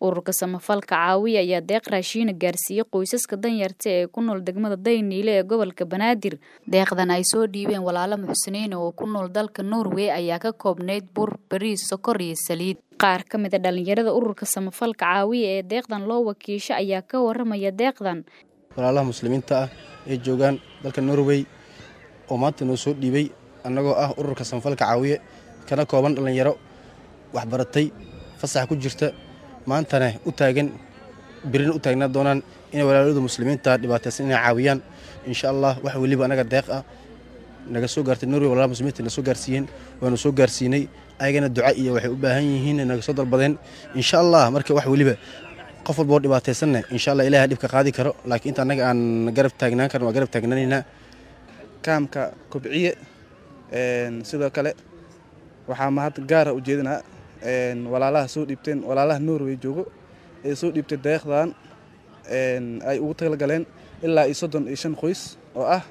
ururka samafalka caawiya ayaa deeq raashiina gaarsiiyey qoysaska danyarta ee ku nool degmada dayniile ee gobolka banaadir deeqdan ay soo dhiibeen walaalo muxsiniin oo ku nool dalka norway ayaa ka koobnayd bur bariis sokor iyo saliid qaar ka mid a dhalinyarada ururka samafalka caawiya ee deeqdan loo wakiisho ayaa ka waramaya deeqdan walaalaha muslimiinta ah ee joogaan dalka norway oo maanta noo soo dhiibay annagoo ah ururka samafalka caawiye kana kooban dhallinyaro waxbaratay fasax ku jirta maantana u taagan birina u taagnaa doonaan inay walaalada muslimiinta dhibaataysan inay caawiyaan insha allah wax weliba annaga deeq ah naga soo gaartay norway walalaha muslimiinta na soo gaarsiiyeen waanu soo gaarsiinay ayagana duca iyo waxay u baahan yihiin naga soo dalbadeen insha allah marka wax weliba qof walba oo dhibaataysanna insha allah ilaha dhibka qaadi karo laakiin inta annaga aan garab taagnaan karno waa garab taagnanaynaa kaamka kobciye sidoo kale waxaa mahad gaara u jeedinaa walaalaha soo dhiibteen walaalaha norway joogo ee soo dhiibtay deeqdan ay ugu talagaleen ilaa iyo soddon iyo shan qoys oo ah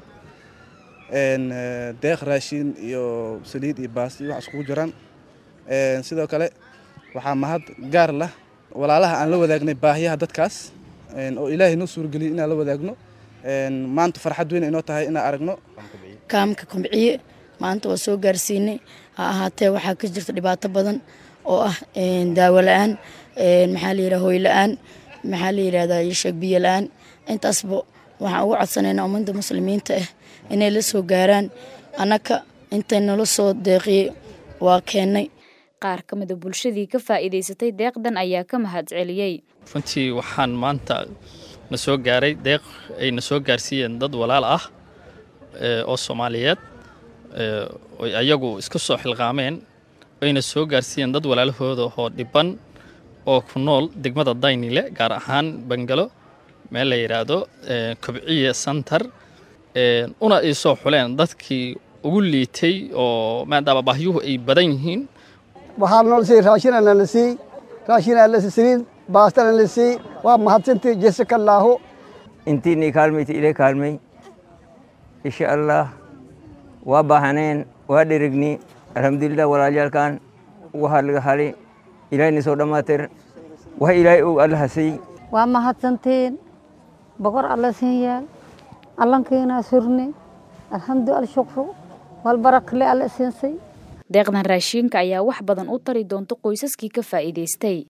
deeq raashin iyo saliid iyo baas iyo wax iskugu jiraan sidoo kale waxaa mahad gaar lah walaalaha aan la wadaagnay baahiyaha dadkaas oo ilaahay noo suurageliyay inaan la wadaagno maanta farxad weyn inoo tahay inaan aragno kaamka komciye maanta waa soo gaarsiinay ha ahaatee waxaa ka jirta dhibaato badan oo ah daawo la-aan maxaa la yidhaha hoy la-aan maxaa la yidhahdaa yosheeg biyo la-aan intaasba waxaan ugu codsanaynaa ummadda muslimiinta ah inay la soo gaaraan annaka intay nala soo deeqiyey waa keennay qaar ka mida bulshadii ka faa'iidaysatay deeqdan ayaa ka mahad celiyey runtii waxaan maanta na soo gaaray deeq ay na soo gaarsiiyeen dad walaal ah oo soomaaliyeed oy ayagu iska soo xilqaameen ayna soo gaarsiiyeen dad walaalahooda oo dhiban oo ku nool degmada daynile gaar ahaan bangalo meel la yidhaahdo kobciye santar una ay soo xuleen dadkii ugu liitay oo maadaama baahyuhu ay badan yihiin waxaa noo siiyey raashinana la siiyey raashinaa la saliid baastana la siiyey waa mahadsantii jeesakallaahu intiinii kaalmayti ile kaalmay insha allah waa baahaneen waa dherigni alxamdulilah walaalyaalkan waxaa laga halay ilaahayna soo dhammaatir wax ilaahay og alla hasay waa mahadsantiin boqor alla siin yaal allankiinaa surni alxamdu alshukru walbarakle alla siinsay deeqdan raashiinka ayaa wax badan u tari doonta qoysaskii ka faa'iidaystay